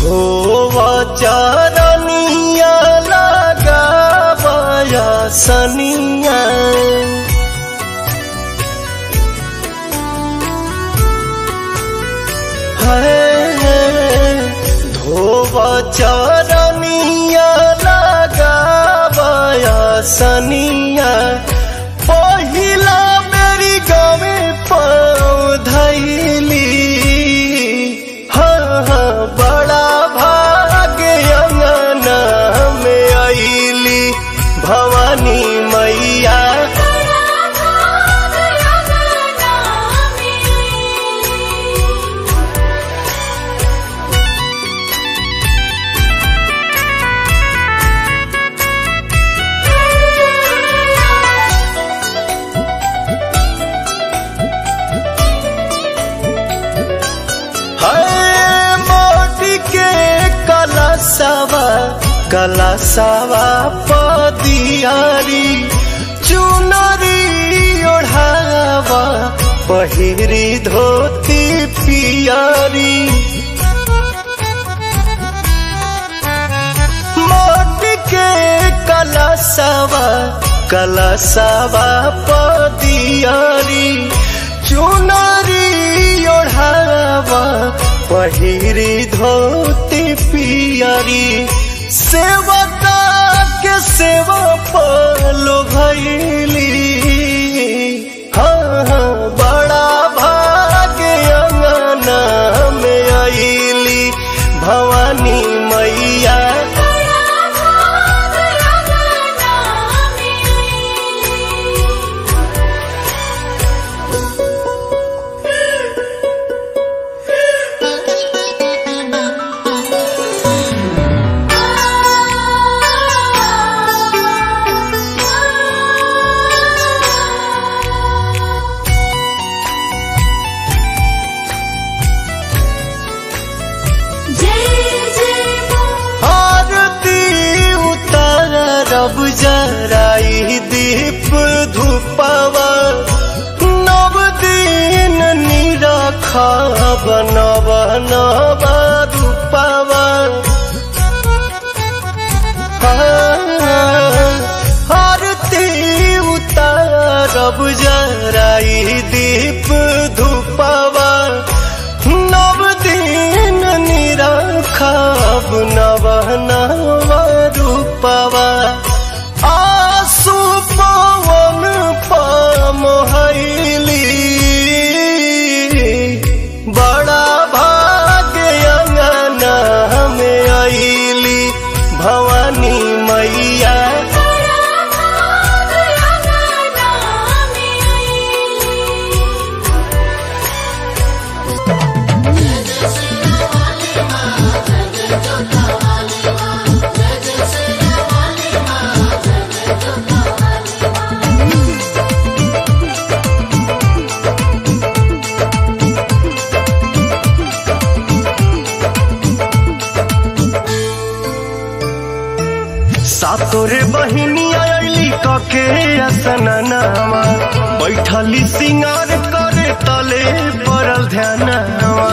धोवा चरनिया लगावया सनिया है धोवा चरनिया लगावया सनिया पहिला मेरी गावे पाँव धैली हाँ हाँ बड़ा भाग्य अंगना में आईली भवानी मैया है मोटी के कलसवा कलसवा पदियारी चुनरी ओढ़ावा पहिरी धोती पियारी मोटी के कलसवा कलसवा पदियारी चुनरी ओढ़ावा पहिरी धोती पियरी सेवका के सेवा पलो भैली हाँ हाँ बड़ा भाग्य अंगना में आईली भवानी मैया आरती उतारब जराई दीप धूपवा नव दिन निरखब नव नव रूपवा आरती उतारब जराई दीप धूपवा नव दिन निरखब नव नव रूपवा आसु पवन पमहैली बड़ा भाग्य अंगना में आईली भवानी मैया सातोरे बहिनी आयली कके असननावा बैठली सिंगार करे तले पड़ल ध्यानवा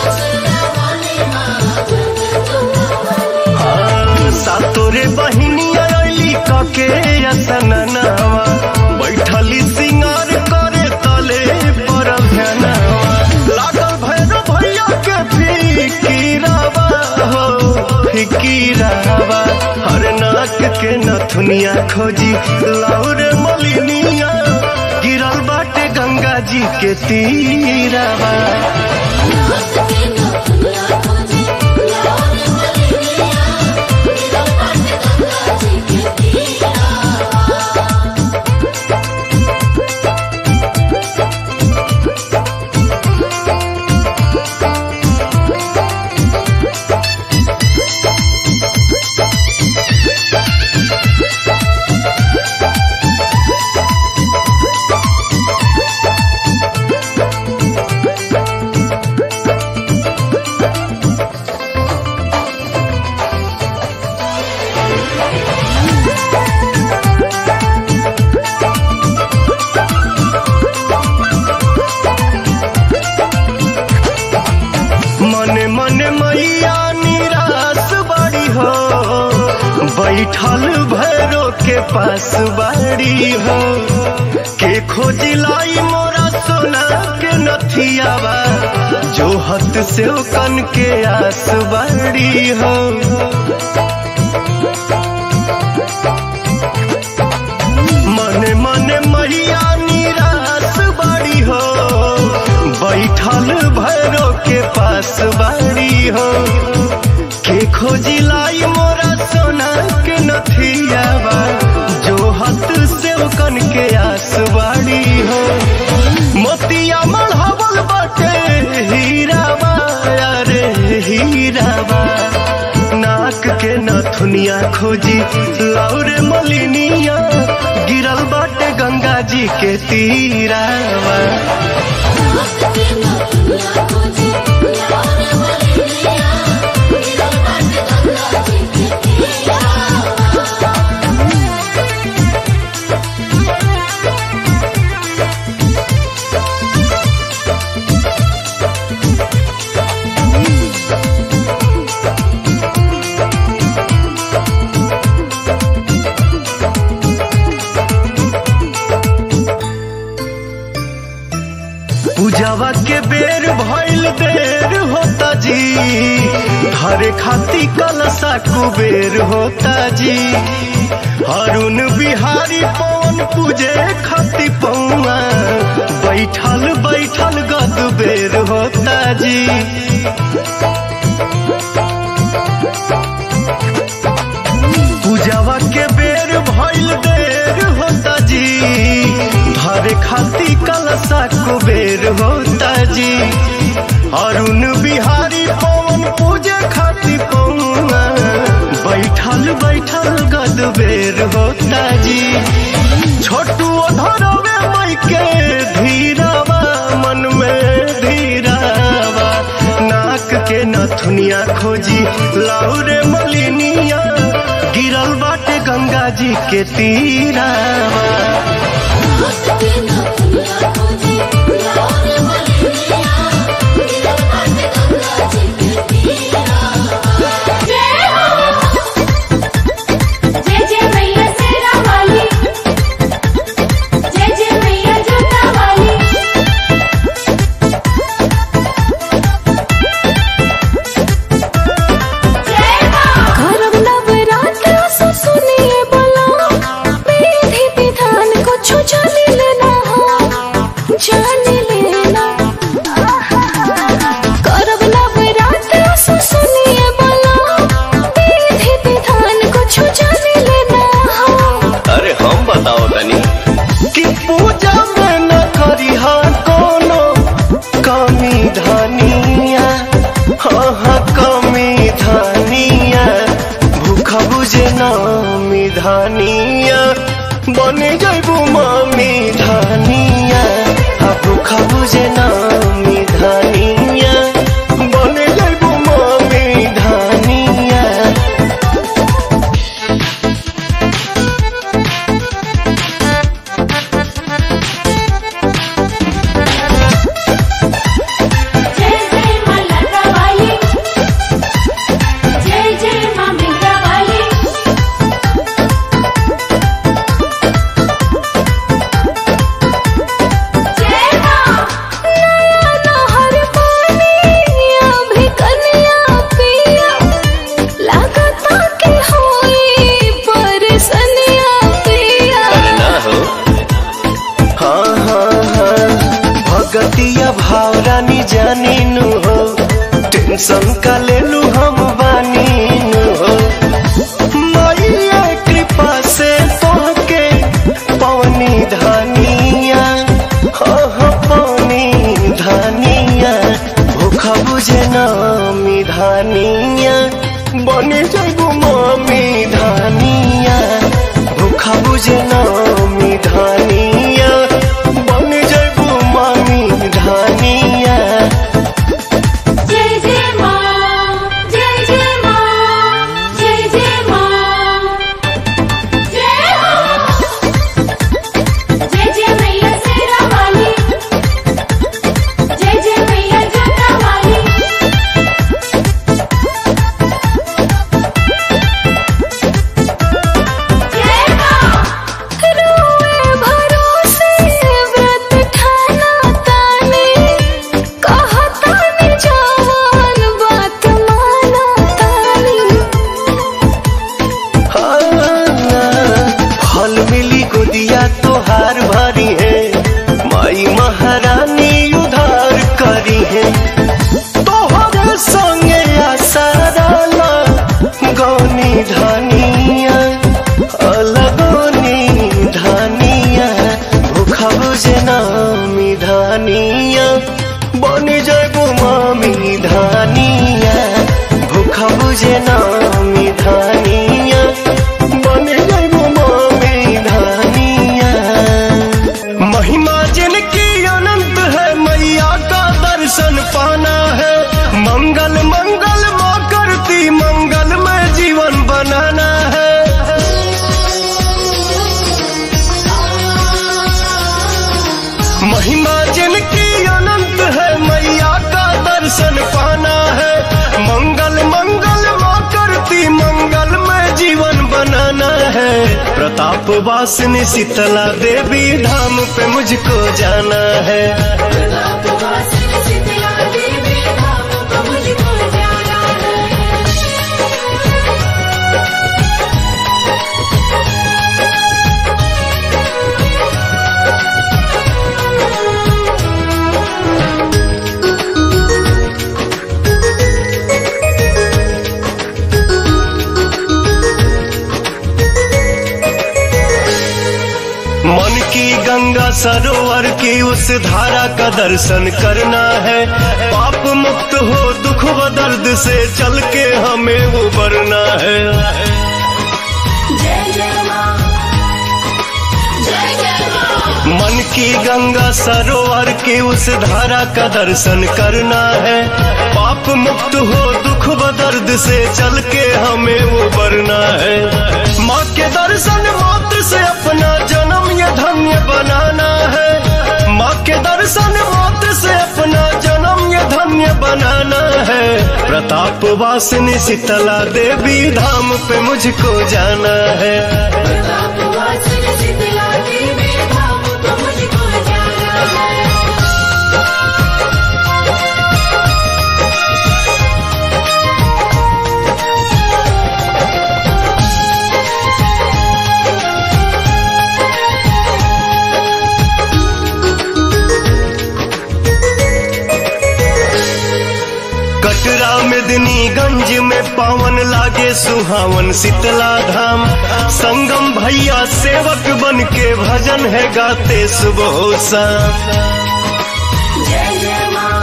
हाँ, सातोरे बहिनी आयली कके असननावा बैठली सिंगार करे तले पड़ल ध्यानवा लागल भैरव भैया के फिकीरावा हो फिकीरावा हर नाक के नथुनिया खोजी लाउर मलिनिया गिरल बाटे गंगा जी के तीरावा बैठल भैरो के पास बाड़ी हो के खोजिलाई मोरा सोना के नथियावा जो हत से कन के आस बाड़ी हो मने मने मैया निराश बाड़ी हो बैठल भैरो के पास बाड़ी हो के खोजी लाई मोरा सोना के नथियावा जो हाथ से कन के आस बाड़ी हो मोतिया मढ़ावल बाटे हीरावा अरे हीरावा नाक के नथुनिया खोजी लौरे मलिनिया गिरल बाटे गंगा जी के तीरावा पूजावा के बेर भइल देर होता जी हरे खाती कलसा कुबेर होता जी हरुण बिहारी पवन पूजे खाती पौआ बैठल बैठल गद बेर होता जी पूजावा के बेर भइल देर होता जी धरे खाती कलसा कुबेर होता जी अरुण बिहारी पवन पूजे खाती पौआ बैठल बैठल गद बेर होता जी छोटू धरवे मई के धीरावा मन में धीरावा नाक के नथुनिया खोजी लाउरे मलिनिया गिरल बाटे गंगा जी के तीरावा जय जय मैया शेरा वाली जय जय मैया जोता वाली जय मां करब नवरात्र सो सुनिए बोला विधि विधान को छो जाने लेना हो जाने लेना करब नवरात्र सो सुनिए बोला विधि विधान को छो जाने लेना हो अरे हम बताओ तनी कि पूजा में न करी कोनो कमी धनिया हाँ हाँ कमी धनिया भूखा बुझे नामी धनिया बने जैबू मामी धनिया हाँ भूखा बुझे नामी धनिया बने जैबू मामी धनिया जय जय मां लता वाली जय जय मां मिंगा वाली जय मां नहर पानिया भी कन्या पिया लागता के होई परसनिया पिया अरे ना हो हाँ हाँ हाँ भगतिया भाव रानी जानी नु हो टेंशन का ले लू हम बानी नु हो मैया कृपा से तोहके पवनी धनिया हाँ हाँ पवनी धनिया भूखा बुझे नामी धनिया बने जाबू मामी धनिया भूखा बुझे नामी धनिया बने जाबू मामी धनिया जय जय मां जय जय मां जय जय मां जय हो जय जय मैया शेरा वाली जय जय मैया जोता वाली मंगल मंगल माँ करती मंगल में जीवन बनाना है महिमा जिनकी अनंत है मैया का दर्शन पाना है मंगल मंगल माँ करती मंगल में जीवन बनाना है प्रताप वासिनी शीतला देवी धाम पे मुझको जाना है शीतला देवी धाम को मुझको जाना है मन की गंगा सरोवर की उस धारा का दर्शन करना है पाप मुक्त हो दुख व दर्द से चल के हमें उबरना है जय जय माँ जय जय माँ मन की गंगा सरोवर की उस धारा का दर्शन करना है पाप मुक्त हो दुख व दर्द से चल के हमें उबरना है माँ के दर्शन मात्र से अपना जन्म ये धन्य बनाना है माँ के दर्शन मात्र से अपना जन्म ये धन्य बनाना है प्रताप वासिनी शीतला देवी धाम पे मुझको जाना है प्रताप वासिनी शीतला देवी धाम को मुझको जाना है कटरा मेदिनीगंज में पावन लागे सुहावन शीतला धाम संगम भैया सेवक बन के भजन है गाते सुबह शाम जय जय माँ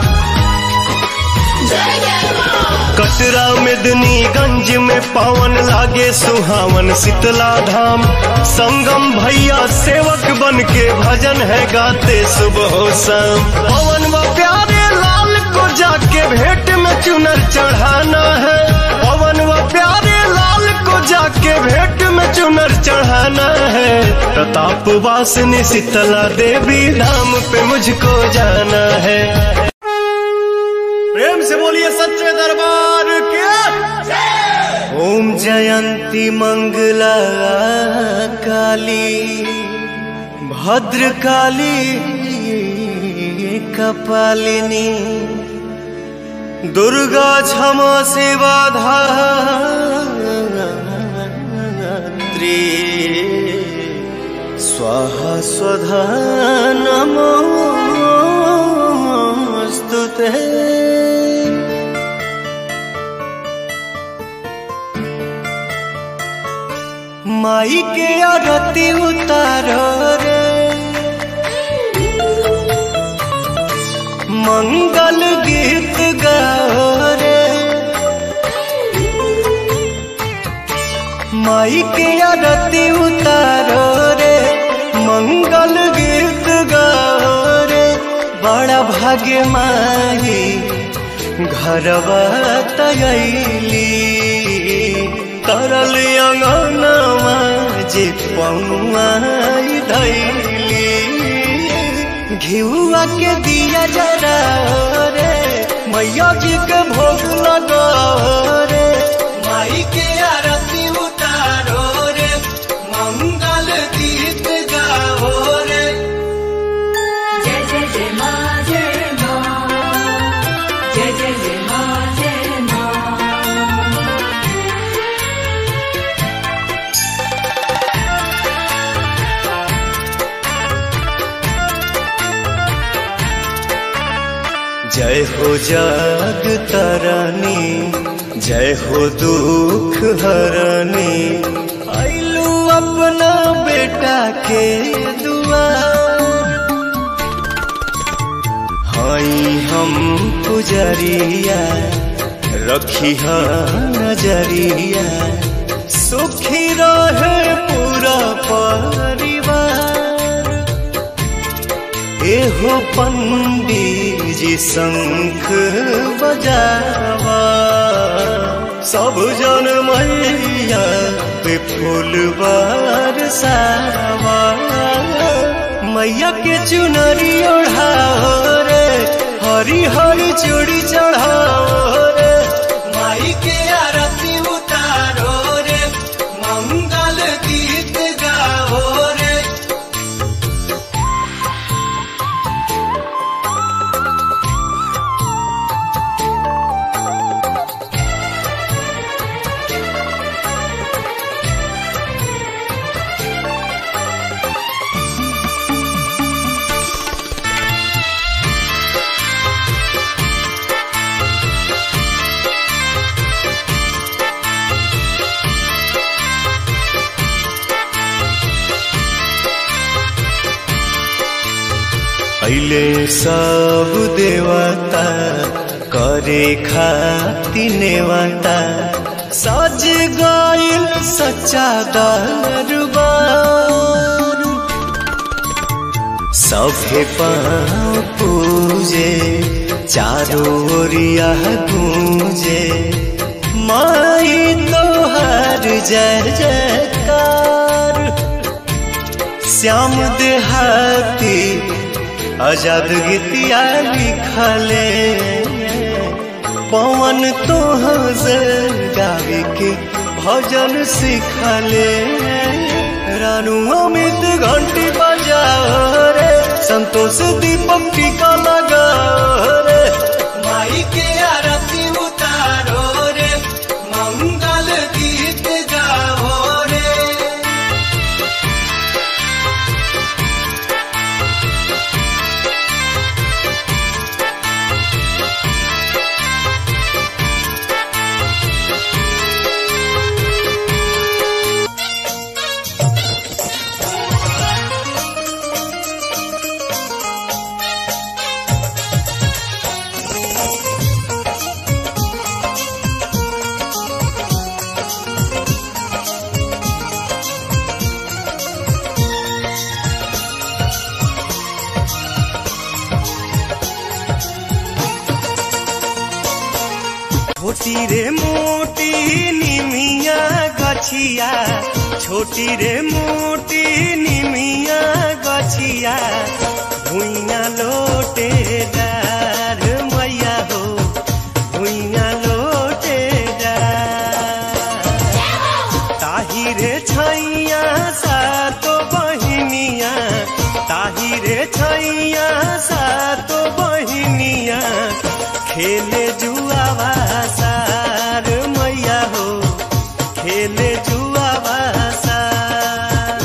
जय जय माँ कटरा मेदिनीगंज में पावन लागे सुहावन शीतला धाम संगम भैया सेवक बन के भजन है गाते सुबह शाम पवन व प्यारे लाल को जाके भेंट में चुनर चढ़ाना है पवन व प्यारे लाल को जाके भेंट में चुनर चढ़ाना है प्रताप वासिनी शीतला देवी धाम पे मुझको जाना है प्रेम से बोलिए सच्चे दरबार के ओम जयंती मंगला काली भद्र काली कपालिनी दुर्गा क्षमा सेवा धात्री स्वाहा स्वधा नमोऽस्तु ते माई के आरती उतारो रे मंगल गीत गाओ रे माई के आरती उतारो रे मंगल गीत गाओ रे बड़ा भाग्य माई घरवा तयली तरल अंगनवा जे पौआई धैली घिउआ के दिया जरा रे मैया जी के भोग लगा रे माई के आरती उतारो रे मंगल गीत गाओ रे जय जय जय माँ जय माँ जय जय जय माँ जय माँ जय हो जग तरनी जय हो दुख हरनी आइलू अपना बेटा के दुआ हई हम पुजरिया रखी नजरिया सुखी रहे पूरा परिवार एहो पंडी जी शंख बजाओ सब जन मैया पे फूल बरसावा मैया के चुनरी ओढ़ाओ रे हरी हरी चूड़ी चढ़ाओ रे माई के आरती उतारो रे मंगल गीत गाओ रे पहले सब देवता करे खाती नेवता सज गइल सच्चा दरबार सभे पाँव पूजे चारों ओरिया गूंजे माई तोहर जय जयकार श्याम देहाती आजाद गीतिया लिखले पवन तोहर गावे के भजन सिखले रानू अमित घंटी बजाओ रे संतोष दीपक टीका लगाओ रे माई के आरती उतारो रे मंगल गीत गाओ रे छोटी रे मोटी निमिया गछिया छोटी रे मोटी निमिया गछिया भुइया लोटे डार मैया हो भुइया लोटे डार ताही रे छैया सातो बहिनिया ताही रे छैया सातो बहिनिया खेले जुआवा सार मैया हो खेले जुआवा सार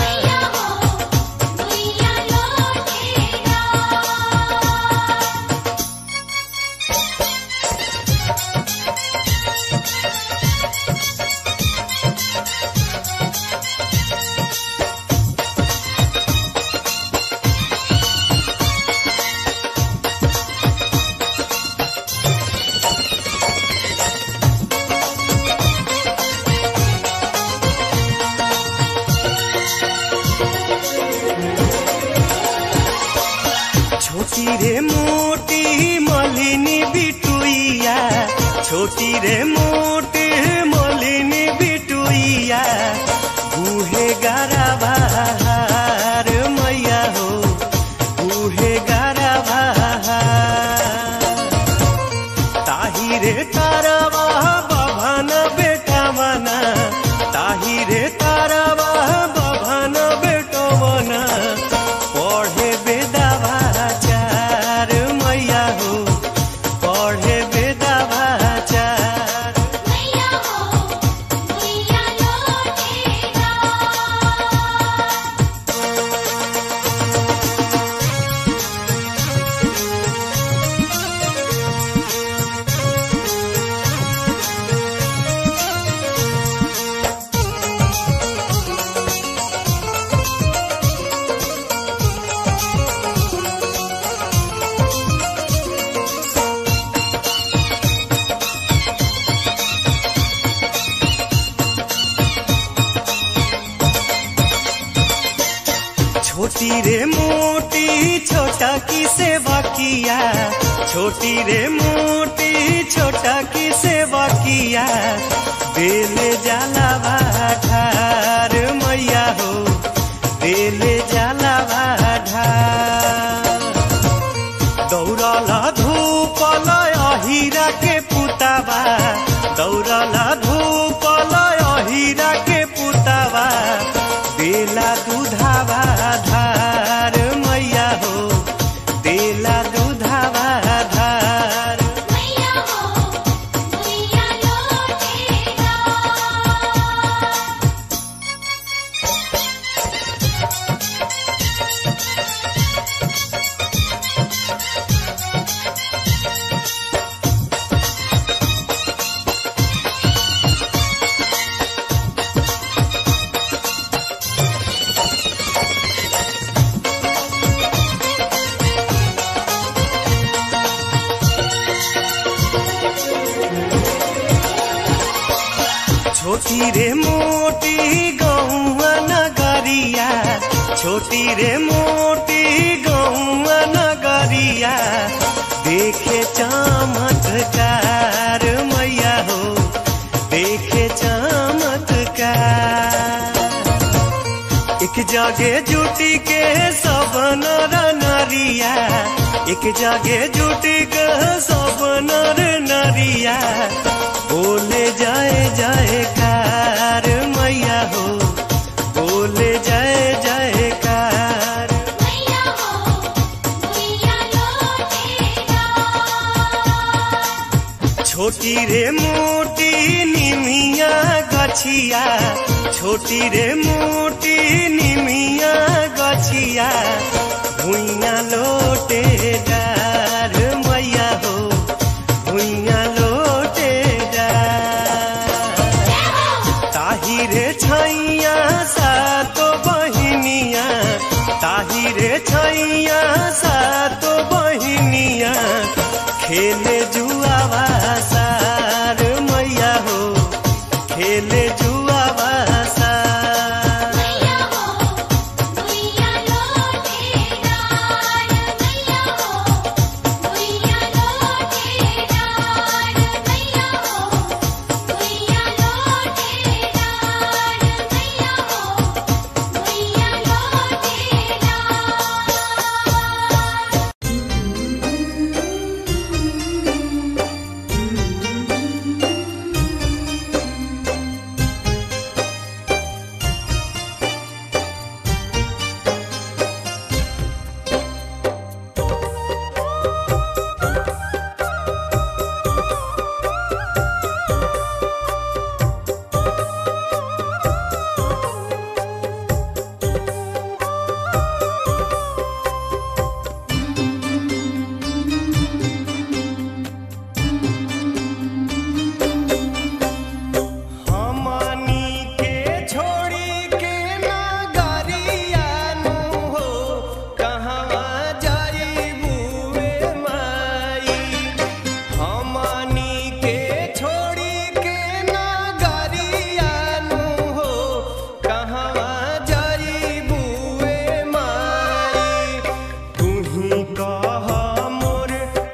छोटी रे मोटी मलिनी बिटुइया छोटी रे मोटी मलिनी बिटुइया गुहे गारा बहार मैया हो गुहे गारा बहार ताही रे तारावा बभन बेटा मना ताही रे तारावा बभन बेटो मना पढ़े बेदावा चार मैया हो पढ़े बेदावा चार छोटी रे मोटी छोटा की सेवा किया छोटी रे मोटी छोटा की सेवा किया देले जाला ढार मैया हो देले जाला ढार दौड़ला धूपल अहिरा के पुतावा दौड़ला धूपल अहिरा के पुतावा देला दूधावा धार मैया हो देला दूधावा धार मैया हो मैया लौटेगा छोटी रे मोटी गौआ नगरिया छोटी रे मोटी गौआ नगरिया देखे चमत्कार मैया हो देखे चमत्कार एक जगे जुटी के सब नर नरिया एक जगे जुटी के सब नर नरिया बोले जाए जाए कार मैया हो बोले जाए जाए कार मैया हो मैया लौटेगा छोटी रे मोटी निमिया गछिया छोटी रे मोटी निमिया गछिया भुइया लोटे डार मैया हो भुइया लोटे डार ताही रे छैया सातो बहिनिया ताही रे छैया सातो बहिनिया खेले जुआवा सार मैया हो खेले जुआवा सार मैया हो मैया लौटेगा मैया हो मैया लौटेगा मैया हो मैया लौटेगा मैया हो मैया लौटेगा हमनी के छोड़ी के नगरिया नु हो कहवा जाइबू ए माई हमनी के छोड़ी के नगरिया नु हो कहवा जाइबू ए माई तुही कह मोर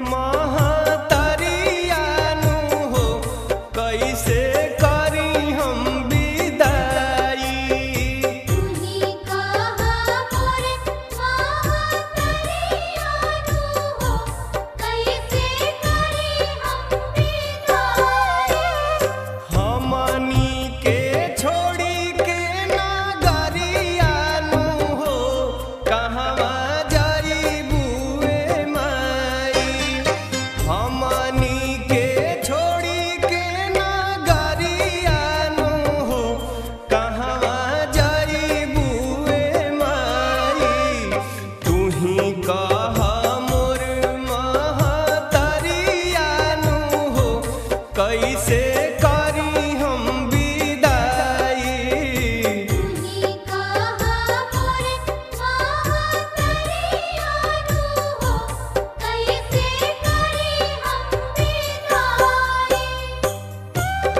महतरिया नु हो कैसे करी हम विदाई तुही कहा मोर महातरिया नु हो कैसे करी हम विदाई हमनी के छोड़ी के नगरिया नु हो कहवा जाइबू ए माई हमनी के छोड़ी के नगरिया नु हो कहवा जाइबू ए माई तुही कह मोर महतरिया नु हो कैसे करी हम विदाई तुही कहा मोर महातरिया नु हो कैसे करी हम विदाई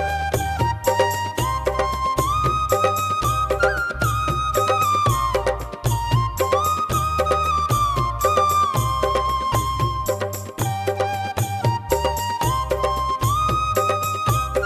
हमनी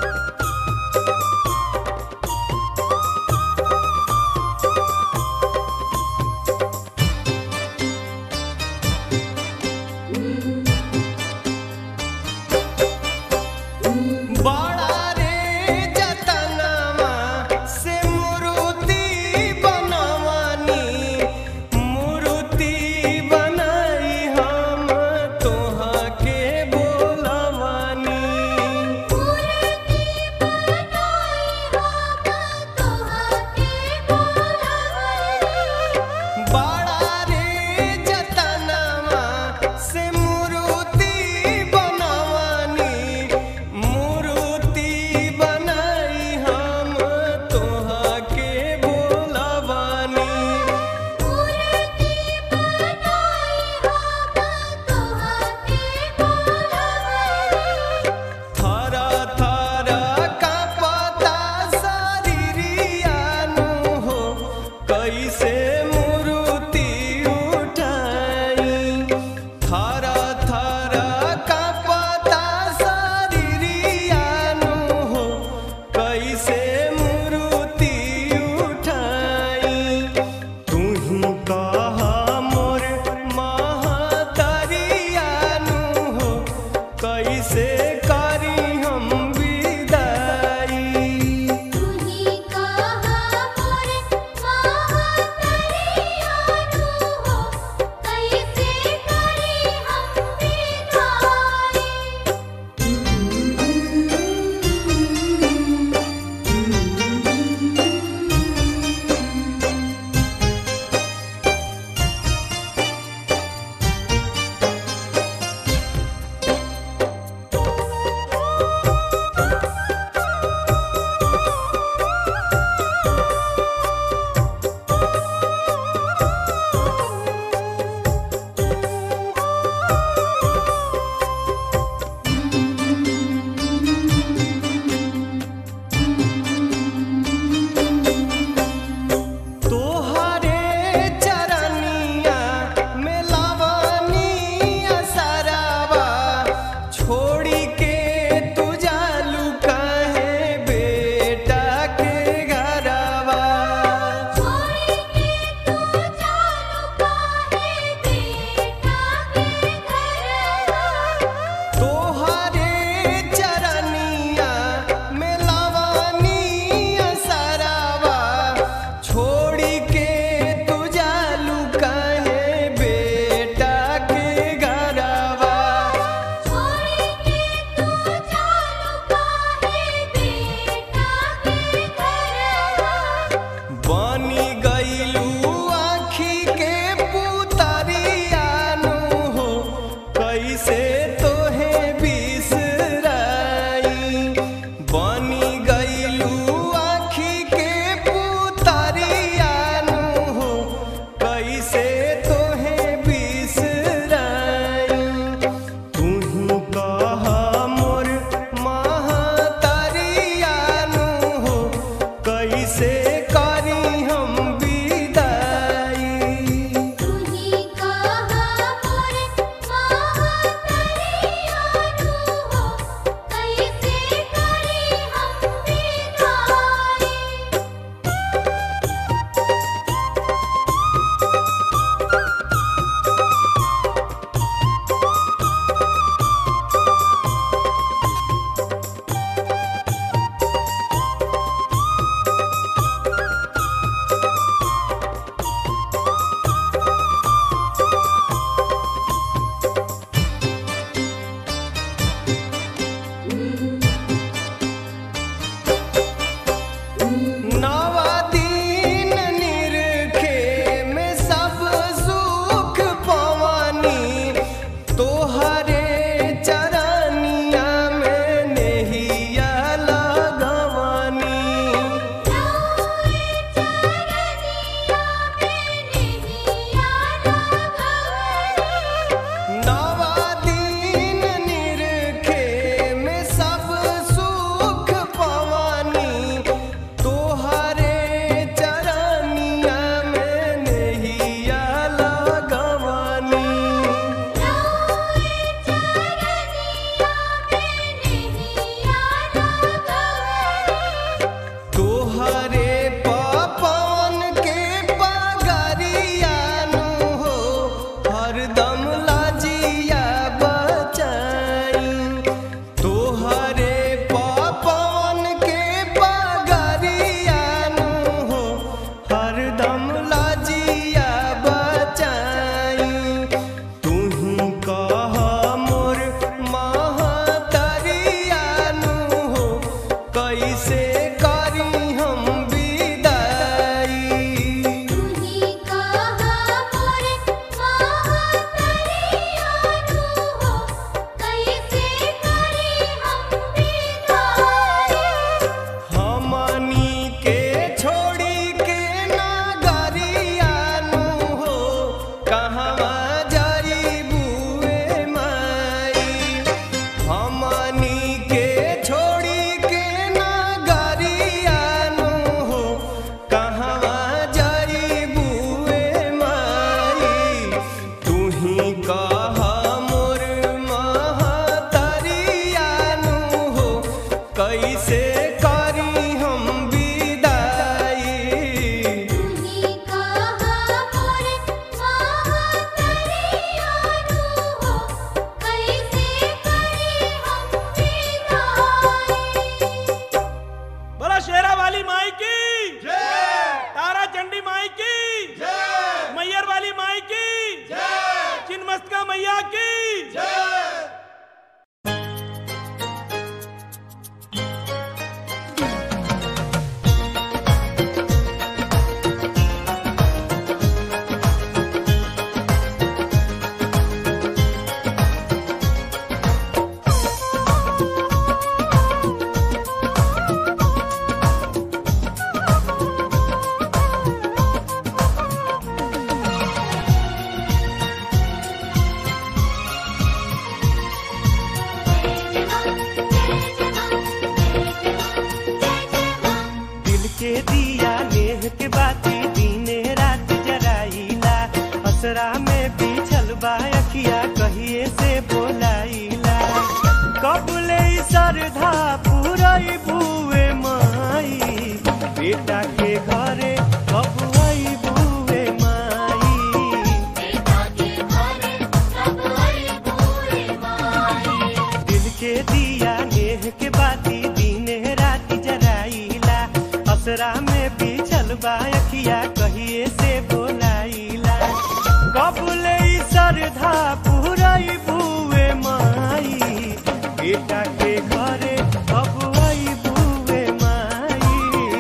कैसे करी हम विदाई तुही कहा मोरे महातरियानु हो कैसे करी हम विदाई हमनी के छोड़ी के नगरियानु हो कहवा जाई बुए माई हमनी के छोड़ी के नगरियानु हो कहवा जाई बुए माई तुही कह मोर महतरियानु हो कैसे करी हम विदाई तुही कहा मोरे महातरियानु हो कैसे करी हम विदाई बोला शेरा वाली माई की तारा चंडी माई की मैयर वाली माई की चिन्मस्तिका मैया की दिल के दिया नेह के बाती दीने रात जराइला असरा में बिछल बा अखिया कहिए से बोलाइला कबले सरधा पुरई बुए माई बेटा के घरे कब आई बुए माई दिल के दिया नेह के बाती दीने रात जराइला असरा में बिछल बा अखिया कहिए से बोलाइला कबले सरधा पुरई बुए माई बेटा के घरे कब आई बुए माई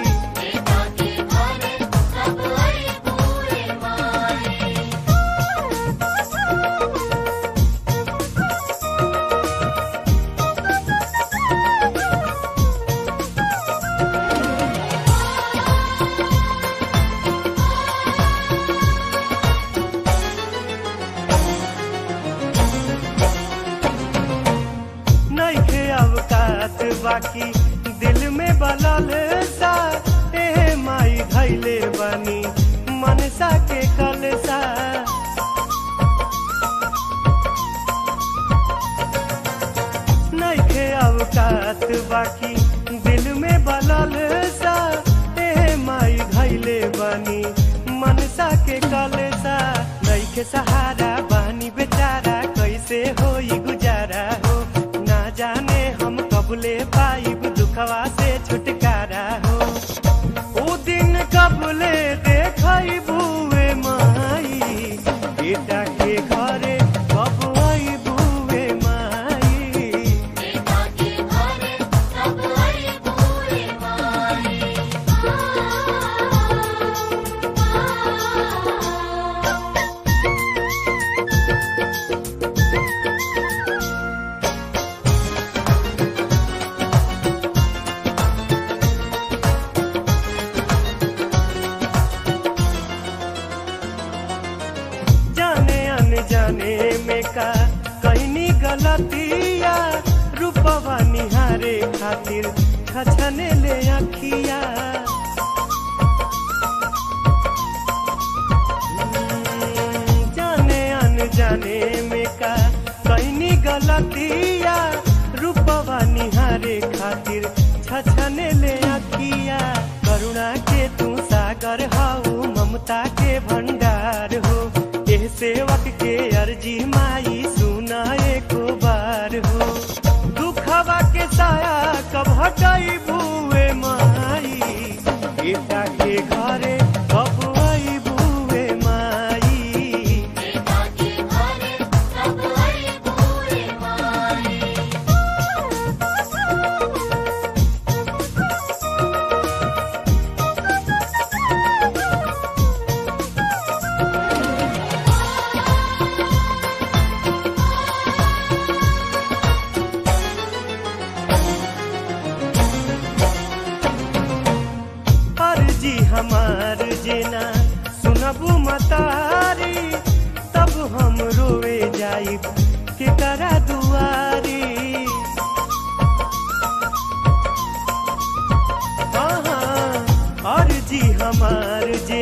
नइखे अवकात बाकी दिल में बलल सा ए माई धैले बनी मनसा के कलसा नइखे अवकात बाकी दिल में बलल सा ए माई धैले बनी मनसा के कलसा नइखे सहारा बानी बेचारा कैसे होई गुजारा हो ना जाने हम कबले पाइब दुखवा से छुटकारा हो ओ दिन कबले देखई बुए माई बेटा के घरे कब आई बुए माई जाने अनजाने में का कहनी गलतिया रूपवा निहारे खातिर छछने ले अखिया हम्म, जाने अनजाने में का कहनी गलतिया रूपवा निहारे खातिर छछने ले अखिया करुणा के तू सागर हाउ ममता के भंडार हो एह सेवक के अर्जी माई सुना एको बार हो दुखवा के साया कब हटाई बुए माई बेटा के घरे कब आई बुए माई Thank you.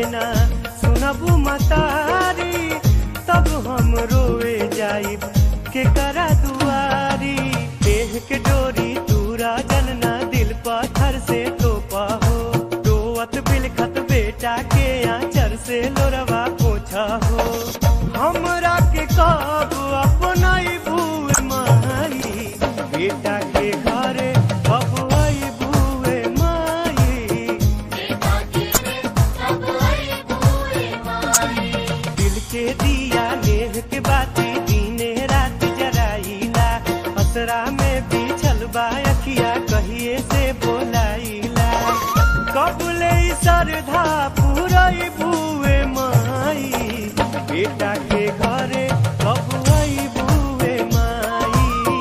ना सुनबू मतारी तब हम रोए जाई के करा दुआरी देह के डोरी तूरा जनना दिल पत्थर से तोपा हो रोवत बिलखत बेटा के आंचर से लोरवा पोछा हो हमरा के कब अपना भूए माई बेटा के घरे कब आई भूए माई दिल के दिया लेह के बाती दीने रात जराइला असरा में बिछल बा अखिया कहिए से बोलाइला कबले सरधा पूरई भूए माई बेटा के घरे कब आई भूए माई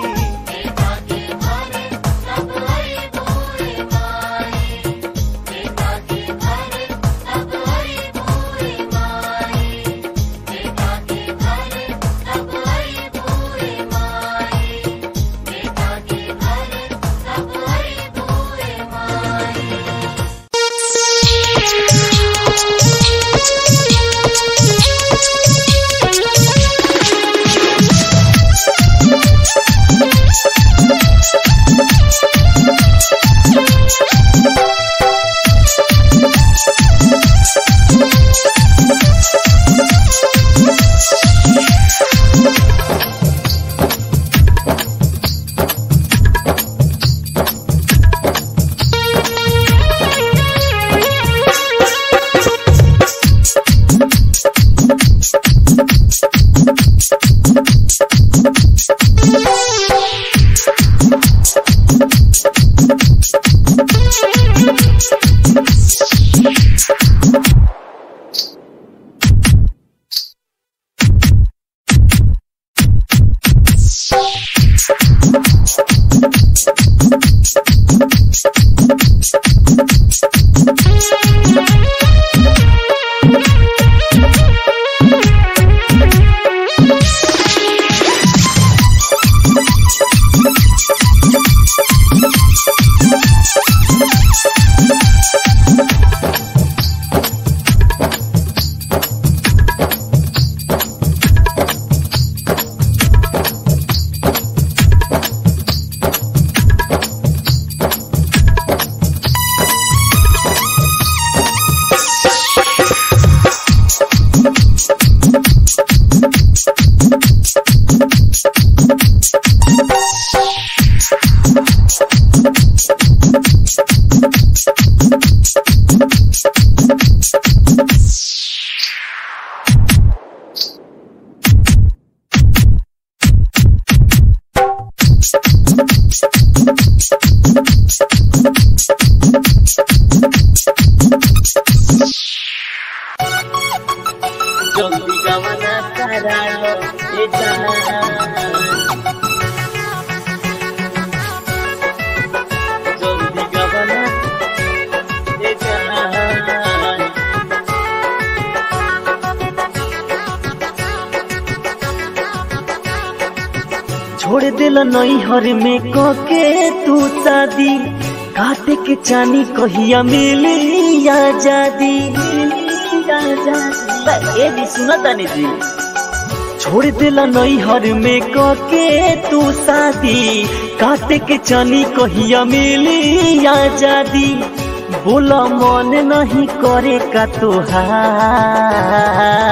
জলদি গমনা করালো এটা জলদি গমনা এটা छोड़ दिल नैहर में कके तू शादी काटे के चानी कहिया मिली आजादी ए जी सुना तानी जी छोड़ दिल नैहर में कके तू शादी काटे के चानी कहिया मिली आजादी बोला मन नहीं करे का तोहार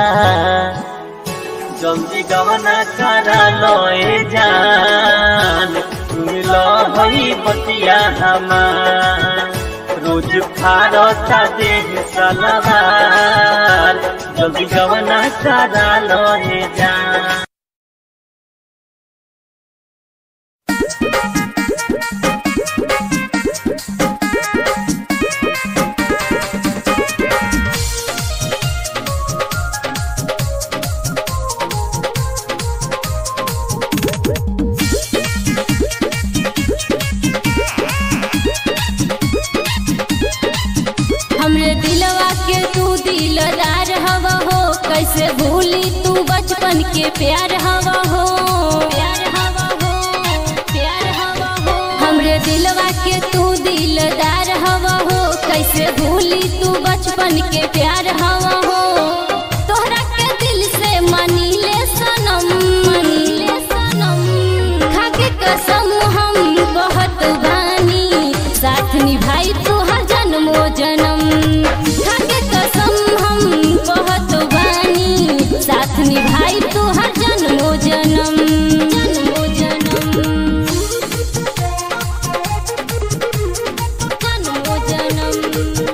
जल्दी गवना करा लए जान मिल हई बतिया हमार रोज फारता देह सलवार जल्दी गवना करा लए जान हमरे दिलवा के तू दिलदार हवा हो कैसे भूली तू बचपन के प्यार हवा हो प्यार हवा हो प्यार हवा हो हमरे दिलवा के तू दिलदार हवा हो कैसे कैसे भूली तू बचपन के प्यार हवा हो तोहरा के दिल से मानी ले सनम मानी ले सनम खाके कसम हम बहुत बानी साथ निभाई तू हर जन्मो जन्म खाके कसम हम बहुत बानी साथ निभाई तू हर जन्मो जन्म जन्मो जन्म जन्मो जन्म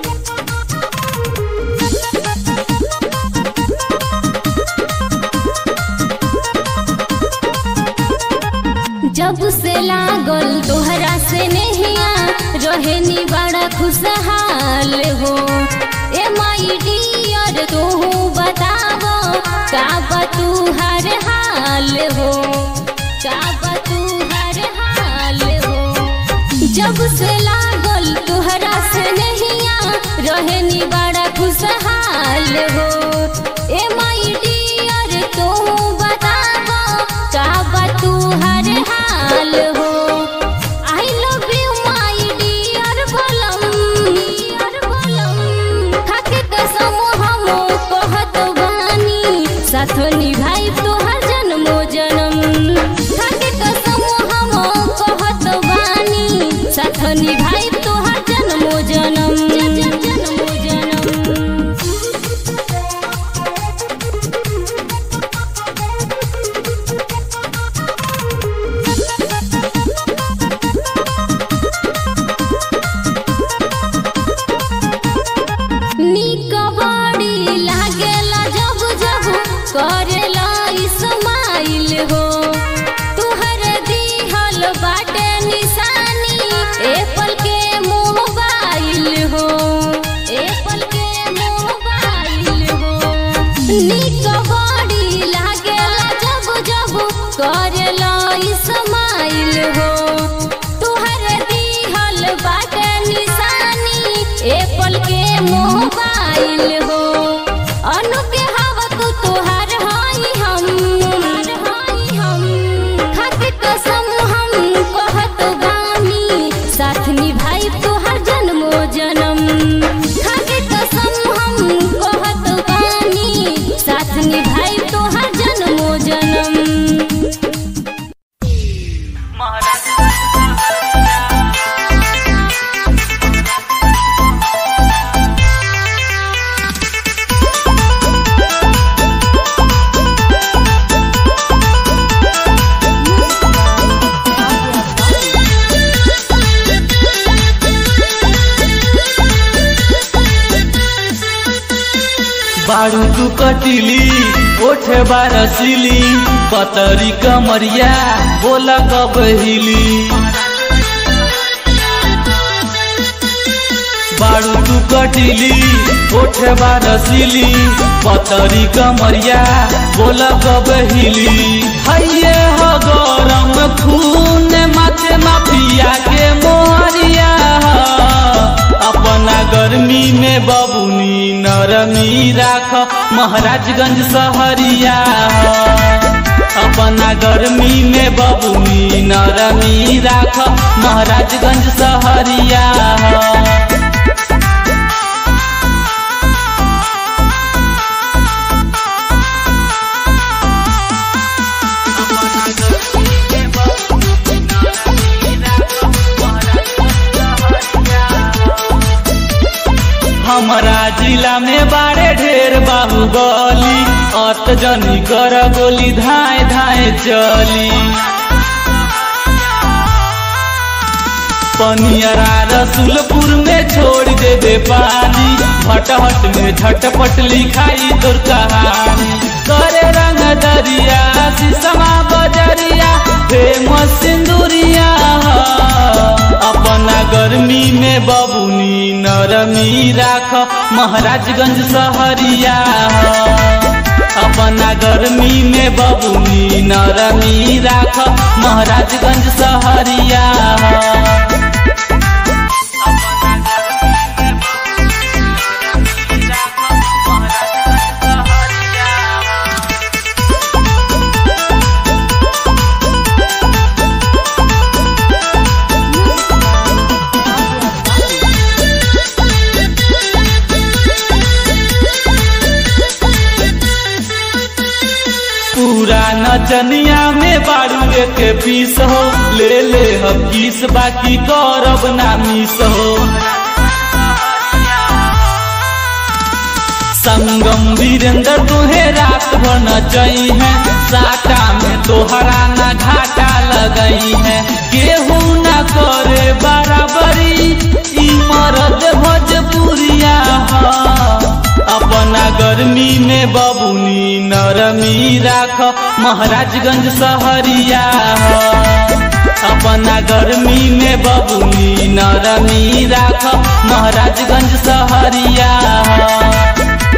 जब से लागल तोहरा से नहिया रहे नी बड़ा खुशहाल हो ए माई डियर तू बतावो का बा तू हर हाल हो का बा तू हर हाल हो जब से लागल तोहरा से नहिया रहे नी बड़ा खुशहाल हो ए माई डियर तू बतावो का बा तू हर हाल हो I love you my dear बोलम डियर बोलम खाके कसम हम कहत बानी साथ निभाई तोहर जन्मो जन्म खाके कसम हम कहत बानी साथ निभाई तोहर जन्मो जन्म जन्मो जन्म नीक बड़ी लागेला जब जब करेला इस्माइल हो तुहर दिहल बाटे निशानी एप्पल के मोबाइल हो एप्पल के मोबाइल हो नीक बड़ी लागेला जब जब करेला इस्माइल हो तुहर दिहल बाटे निशानी एप्पल के मोबाइल हो अनु के हवा तू तोहार हाई हम हाई हम खाके कसम हम कहत बानी साथ निभाई तोहर जन्मो जन्म खाके कसम हम कहत बानी साथ निभाई तोहर जन्मो जन्म बारू तू कटिली ओठे बारसिली पतरी कमरिया बोला कब हिली बारू तू कटिली ओठे बारसिली पतरी कमरिया बोला कब हिली हैये हो गरम खून माथे माफिया के मोहरिया अपना गर्मी में बबुनी नरमी राख महाराजगंज सहरिया अपना गर्मी में बबुनी नरमी राख महाराजगंज सहरिया हमारा जिला में बारे ढेर बाहुबली अत जनी कर गोली धाए धाए चली पनियरा रसुलपुर में छोड़ दे दे पानी भटहट में झटपट लिखाई तोर कहानी करे रंग दरिया शीशमा बजरिया फेमस सिंदूरिया अपना गर्मी में बबुनी नरमी राख महाराजगंज सहरिया अपना गर्मी में बबुनी नरमी राख महाराजगंज सहरिया नचनिया में बारू के पीस हो ले ले हम किस बाकी करब ना मिस हो संगम वीरेंद्र तुहे रात भर नचई है साटा में तोहरा ना घाटा लगई है केहू ना करे बराबरी ई मरद भोजपुरिया ह अपना गर्मी में बबुनी नरमी राख महाराजगंज सहरिया ह अपना गर्मी में बबुनी नरमी राख महाराजगंज सहरिया ह